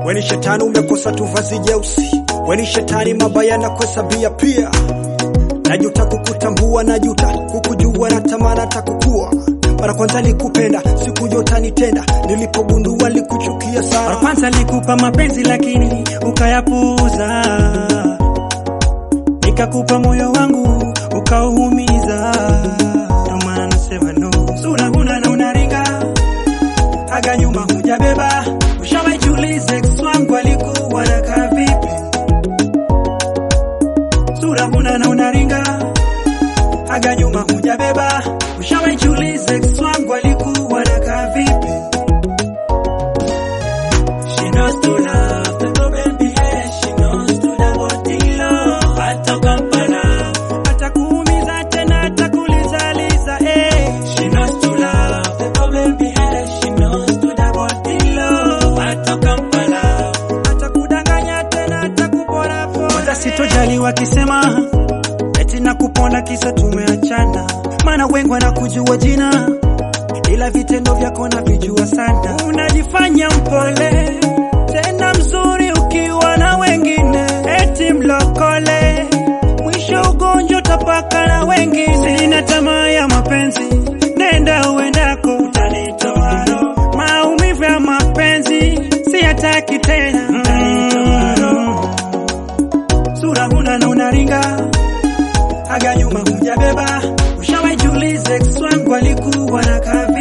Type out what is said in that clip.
weni shetani umekosa tu vazi jeusi, weni shetani mabaya na kuhesabia pia. Najuta kukutambua, najuta kukujua, natamani hata kukua. Mara kwanza likupenda, sikujua utanitenda, nilipogundua likuchukia Mara sana. kwanza nikupa mapenzi lakini ukayapuuza, nikakupa moyo wangu ukauumiza. Ndo maana nasema no, sura huna na unaringa, aga nyuma hujabeba. Ushawahi jiuliza ex wangu alikuwa anakaa vipi? Sura huna na unaringa, aga nyuma hujabeba. Ushawahi jiuliza ex wangu alikuwa anakaa vipi? She knows to love the problem behavior. She knows to double deal. Hata Kampala atakuumiza tena, atakulizaliza eh. She knows to love the problem behavior. She knows to double deal. Hata Kampala atakudanganya tena, atakupora pora. Kwanza sitojali wakisema eti nakupona kisa tumeachana, maana wengi wanakujua jina ila vitendo vyako navijua sana. Unajifanya mpole tena mzuri ukiwa na wengine, eti mlokole, mwisho ugonjwa utapaka na wengine. Sina tamaa ya mapenzi, nenda uendako, utanitoa roho. Maumivu ya mapenzi siyataki tena, utanitoa roho. Sura huna na unaringa aga nyuma hujabeba. Ushawahi jiuliza ex wangu alikuwa anakaa